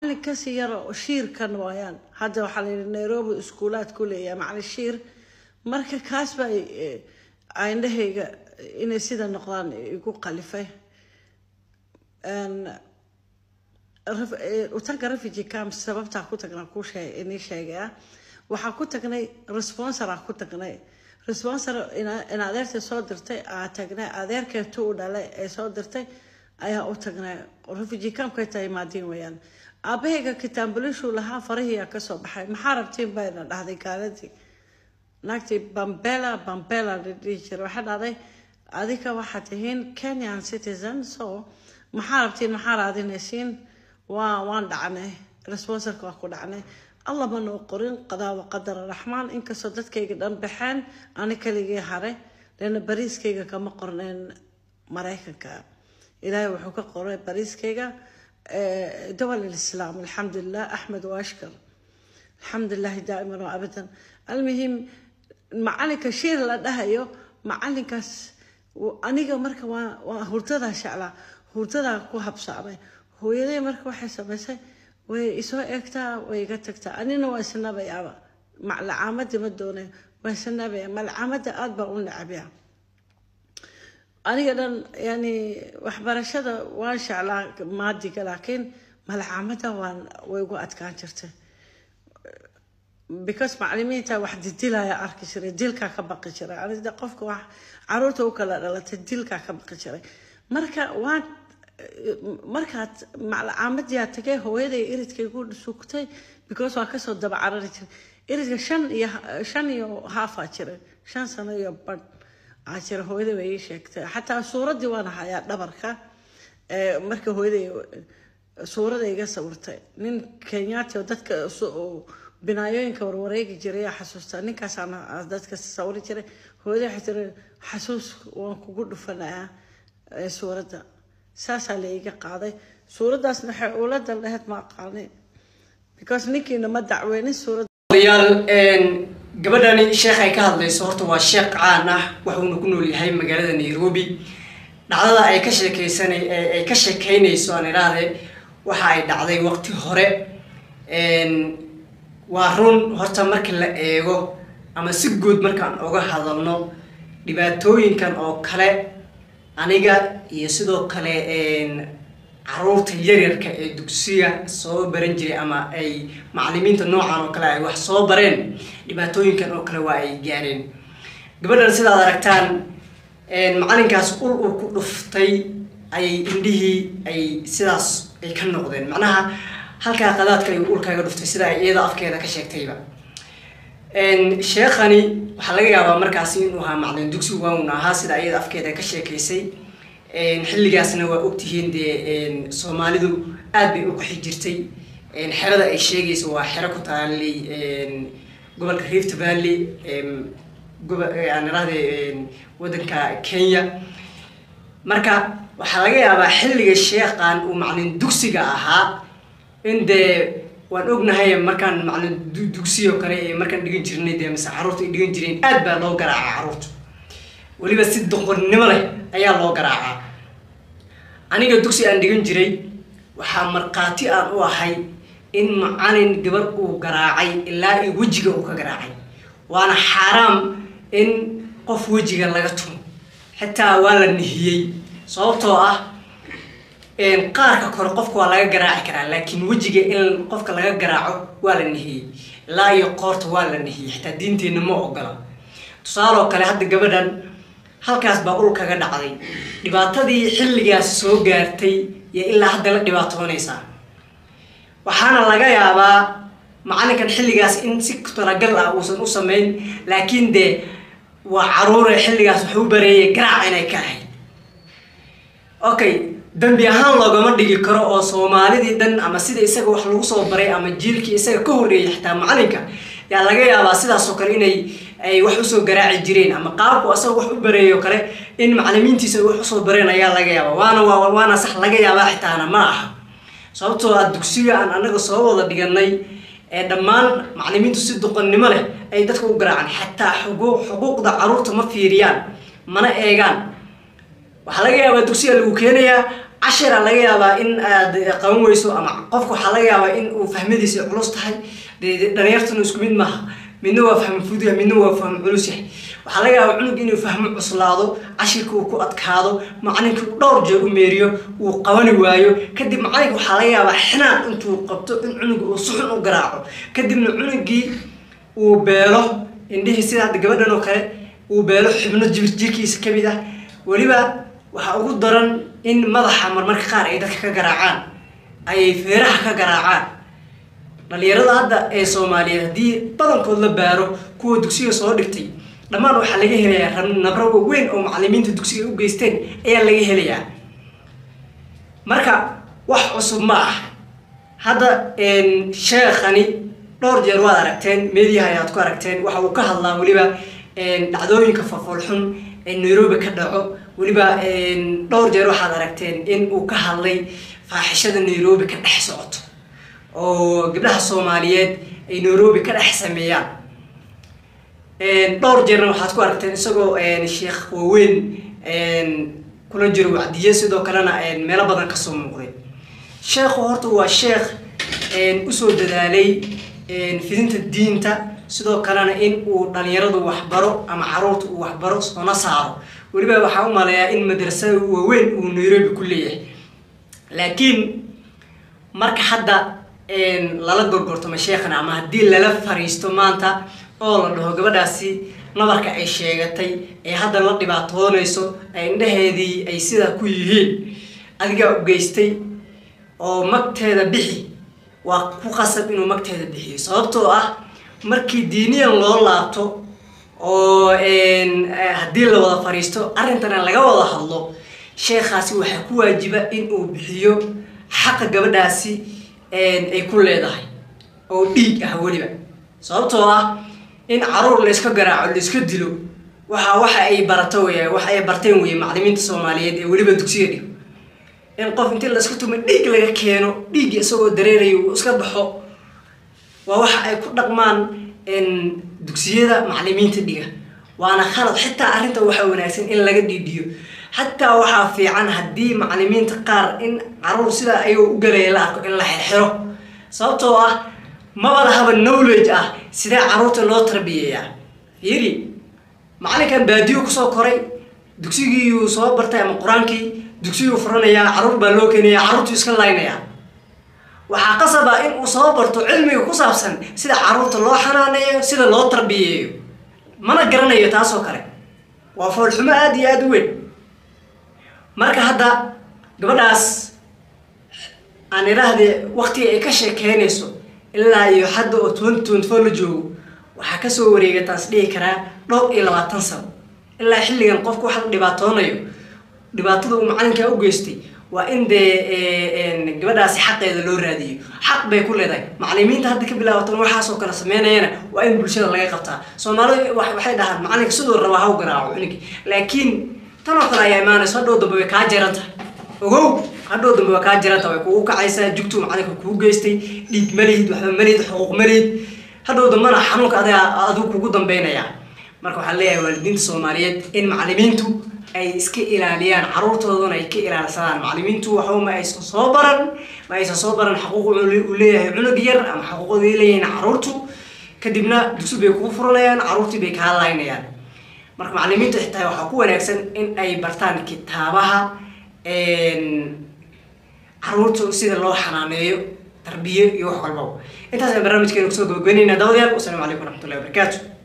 kasii yar oo shiirkan waayaan hadda waxaa la yidhi nairobi iskuulaad ku leeyahay macali shiir marka kaas baa indhahayga inay sida noqdaan igu qalifay utaga refugee camp sababtaa ku tagnaa ku inii sheegaya waxaa ku tagnay responsor aa ku tagnay responsor in adeerta soo dirtay aa tagnay adeerkeetu u dhalay ee soo dirtay ayaa u tagnay refugee campkay tahay maadiin weyaan aabahayga kitaambuliishuu lahaa farahiyaa kasoo baxay maxaa rabtiin bayna dhahday gaaladii naagtii bambela bambela la dhihi jiray waxaa dhahday adika waxaad tihiin kenyan citizen so maxaa rabtiin maxaa raadinaysiin waa waan dhacnay responsorka waa ku dhacnay alla ma noo qorin qadaa wa qadar raxmaan inkastoo dadkayga dhan baxeen ani kaligii hare leena bariiskayga kama qorneen maraykanka ilaahay wuxuu ka qoray bariiskayga dowal alislaam alxamdulilah axmed waashkar alxamdulilahi daa'iman wa abadan almuhim macalinka shiir la dhahayo macalinkaas aniga marka waa waa hurdadaa jeclaa hurdadaa ku habsaamay hooyaday marka waxay samaysay way isoo eegtaa way iga tagtaa anina waa isnabayaaba malacaamadii ma doonay waa isnabaya malcaamada aada baa u necabya aniga dhan yani waxbarashada waan jeclaa maadiga laakiin malcaamada waan way ugu adkaan jirtay because macalimiinta wax didilaya arki jiray dilkaa ka baqi jiray anida qofka wax caruurta u kala dhalatay dilkaa ka baqi jiray marka waan markaad macalcaamadii aad tagay hooyaday iridka igu sugtay because waa kasoo daba carari jiray iridka shan iyo shan iyo haafaa jiray shan sano iyo badh aa jira hooyaday way ii sheegtay xataa suuraddii waan hayaa dhabarka marka hooyaday suurada iga sawirtay nin kenyaati oo dadka binaayooyinka warwareegi jiray yaa xasuustaa ninkaasaan dadka sawiri jiray hooyaday waxay tiri xasuus waan kugu dhufanayaa suuradda saasaa la iga qaaday suuraddaasna waxay ula daldheheed ma aqaani because ninkiina ma dacweynin suuradda yaal gabadhani sheekh ay ka hadlayso horta waa sheekh caan ah wuxuuna ku nool yahay magaalada nairobi dhacdada ay ka sheekeysan ay ka sheekeynayso aan idhaahde waxa ay dhacday waqti hore waa run horta marka la eego ama si guud markaan oga hadalno dhibaatooyinkan oo kale aniga iyo sidoo kale caruurta yaryarka ee dugsiga soo baran jiray ama ay macalimiinta noocan oo kale ay wax soo bareen dhibaatooyinkan oo kale waa ay gaareen gabadhan sidaad aragtaan macalinkaas ul uu ku dhuftay ayay indhihii ay sidaas ay ka noqdeen macnaha halkaa qadaadka ay ulkaaga dhuftay sida ay iyada afkeeda ka sheegtayba sheekhani waxaa laga yaabaa markaasi inuu ahaa macalin dugsi waawna ahaa sida iyada afkeeda ka sheekaysay xilligaasna waa ogtihiin dee soomaalidu aad bay u qaxi jirtay xerada ay sheegayso waa xero ku taalay gobolka rift valley gobanirahde waddanka kenya marka waxaa laga yaabaa xilliga sheekhan uu macalin dugsiga ahaa in dee waan ognahay markaan macalin dugsiyo kale ee markaan dhigan jirnay dee mise caruurta ay dhigan jireen aad baa loo garaacaa caruurta weliba si doqonnimo leh ayaa loo garaacaa aniga dugsi aan dhigan jiray waxaa markhaati aan u ahay in macalin gabar uu garaacay ilaa i wejiga uu ka garaacay waana xaaraam in qof wejiga laga tumo xitaa waa la nihiyey sababtoo ah qaarka kore qofka waa laga garaaci karaa laakiin wejiga in qofka laga garaaco waa la nihiyey ilaa iyo qoorta waa la nihiyey xitaa diinteenna ma ogola tusaaloo kale hadda gabadhan halkaas baa ul kaga dhacday dhibaatadii xilligaas soo gaartay iyo ilaa hadda la dhibaatoonaysaa waxaana laga yaabaa macalinkan xilligaas in si talagal ah uusan u samayn laakiin dee waa caruure xilligaas waxu bareeyay garaac inay ka ahayd okay dambi ahaan loogama dhigi karo oo soomaalidii dhan ama sida isaga wax lagu soo baray ama jiilkii isaga ka horreeyay xitaa macalinka yaa laga yaabaa sidaasoo kale inay ay wax usoo garaaci jireen ama qaabku asaga wax u bareeyo kale in macalimiintiisa ay wax usoo bareen ayaa laga yaabaa waana waana sax laga yaabaa xitaana ma aha sababtoo ah dugsiga aan anaga soo wada dhiganay ee dhammaan macalimiintu si duqannimo leh ay dadka u garaacaan xataa xuquuq xuquuqda caruurta ma fiiriyaan mana eegaan waxaa laga yaabaa dugsiga lagu keenayaa cashira laga yaabaa in aad qaban weyso ama qofka waxaa laga yaabaa in uu fahmadiisa culus tahay dee dhalinyartuna isku mid maaha midna waa fahmo fudud yahay midna waa fahmo culus yahay waxaa laga yaabaa cunug inuu fahmo cuslaado cashirka uu ku adkaado macalinka uu dhowr jeer u meeriyo uu qabani waayo kadib macalinka waxaa laga yaabaa xinaan intuu qabto in cunuga uu si xun u garaaco kadibna cunugii uu beelo indhihii sida hadda gabadhan oo kale uu beelo xubno jir jirkiisa kamid ah weliba waxaa ugu daran in madaxa marmarka qaar ay dadka ka garaacaan ay feeraha ka garaacaan dhalinyarada hadda ee soomaaliyeed haddii badankood la baaro kuwa dugsiga soo dhigtay dhammaan waxaa laga helayaa nabro waaweyn oo macalimiinta dugsiga u geysteen ayaa laga helayaa marka wax cusub ma ah hadda sheekhani dhowr jeer waad aragteen meediyaha ayaad ku aragteen waxa uu ka hadlaa weliba dhacdooyinka fafoolxun ee nairobi ka dhaco weliba dhowr jeer waxaad aragteen in uu ka hadlay faaxishada nairobi ka dhex socoto oo gabdhaha soomaaliyeed ay nairobi ka dhex sameeyaan dhowr jeerna waxaad ku aragteen isagoo sheekh waaweyn kula jiro wacdiye sidoo kalena meelo badan kasoo muuqday sheekhu horta waa sheekh usoo dadaalay fidinta diinta sidoo kalena in uu dhalinyaradu waxbaro ama caruurta uu waxbaro soona saaro weliba waxaa u maleeyaa in madrasada waaweyn uu nairobi ku leeyahay laakiin marka hadda lala gorgortamo sheekhna ama haddii lala fariisto maanta oo la dhaho gabadhaasi nabarka ay sheegatay ee hadda la dhibaatoonayso ee indhaheedii ay sidaa ku yihiin adigaa u geystay oo magteeda bixi waa ku qasab inuu magteeda bixiyo sababtoo ah markii diiniyan loo laabto oo haddii la wada fariisto arrintana laga wada hadlo sheekhaasi waxaa ku waajiba in uu bixiyo xaqa gabadhaasi ay ku leedahay oo dhiig ah weliba sababtoo ah in caruur layska garaaco layska dilo waxa waxa ay barato wey waxa ay barteen weye macalimiinta soomaaliyeed ee weliba dugsiga dhigo in qof intii layska tumo dhiig laga keeno dhiig isagoo dareerayo uu iska baxo waa waxa ay ku dhaqmaan dugsiyada macalimiinta dhiga waana khalad xitaa arrinta waxaa wanaagsan in laga dhiidhiyo xataa waxaa fiican haddii macalimiinta qaar in caruur sidaa ayagoo u galaya la arko in la xirxiro sababtoo ah maba lahaba knowledge ah sidee caruurta loo tarbiyeeyaa fiiri macalinkan baadiyo kusoo koray dugsigiiyuu soo bartay ama qur-aankii dugsiguu furanayaa caruur baa loo keenaya caruurtuu iska laynayaa waxaa qasaba in uu soo barto cilmiga ku saabsan sida caruurta loo xanaaneeyo sida loo tarbiyeeyo mana garanayo taasoo kale waa foolxumo aada iyo aada u weyn marka hadda gabadhaas aan idhaahdee waktiga ay ka sheekeynayso ilaa iyo hadda oo twenty twenty four la joogo waxaa kasoo wareega taas dhihi karaa dhowr iyo labaatan sano ilaa xilligan qofku wax la dhibaatoonayo dhibaatada uu macalinkaa u geystay waa in dee gabadhaasi xaqeeda loo raadiyo xaq bay ku leedahay macalimiinta hadda ka bilaabatan waxaasoo kale sameynayana waa in bulshada laga qabtaa soomaalidu waxay dhahaan macalinka siduu rabaa haw garaaco cunigi laakiin tan oo kale ayaa imaanayso hadhow dambe way kaa jaran tahay ogow hadhow dambe waa kaa jaran tahay way kugu kacaysaa jugtuu macalinka kuu geystay dhiig malihid waxba malihid xuquuq malihid hadhow dambena xanuunka adiga adigu kugu dambeynaya marka waxaan leeyahay waalidiinta soomaaliyeed in macalimiintu ay iska ilaaliyaan caruurtoodana ay ka ilaalsadaan macalimiintu waxba ma aysan soo baran ma aysan soo baran xaquuq uu leeyahay cunug yar ama xaquuqday leeyihiin caruurtu kadibna dugsi bay kugu furanayaan caruurtii bay kaa laynayaan marka macalimiintu xitaa waxaa ku wanaagsan in ay bartaan kitaabaha caruurtu sida loo xanaaneeyo tarbiye iyo wax walbaba intaas ayaan barnaamijkeena kusoo gabagabeynayna dabadayaal wasalaamu calaykum waraxmatullahi wabarakaatu